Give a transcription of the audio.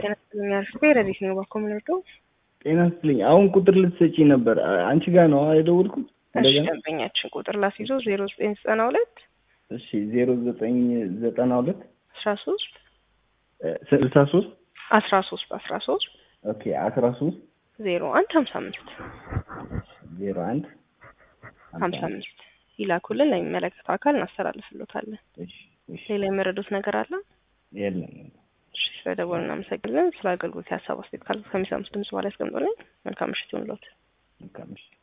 ጤና ይስጥልኝ አርፌ ረዲት ነው ባኮ የምንወደው ጤና ይስጥልኝ። አሁን ቁጥር ልትሰጪ ነበር። አንቺ ጋር ነው የደወልኩት። እሺ እንደገና ደንበኛችን ቁጥር ላስይዞ ዜሮ ዘጠኝ ዘጠና ሁለት እሺ ዜሮ ዘጠኝ ዘጠና ሁለት አስራ ሶስት ስልሳ ሶስት አስራ ሶስት አስራ ሶስት ኦኬ አስራ ሶስት ዜሮ አንድ ሀምሳ አምስት ዜሮ አንድ ሀምሳ አምስት ይላኩልን ለሚመለከተው አካል እናስተላልፍሎታለን። እሺ እሺ ሌላ የመረዱት ነገር አለ? የለም እሺ ስለደወሉ እናመሰግናለን። ስለ አገልግሎት የሀሳብ አስተያየት ካለ ከሚሰሙት ድምጽ በኋላ ያስቀምጡልኝ። መልካም ምሽት ይሁንልዎት። መልካም ምሽት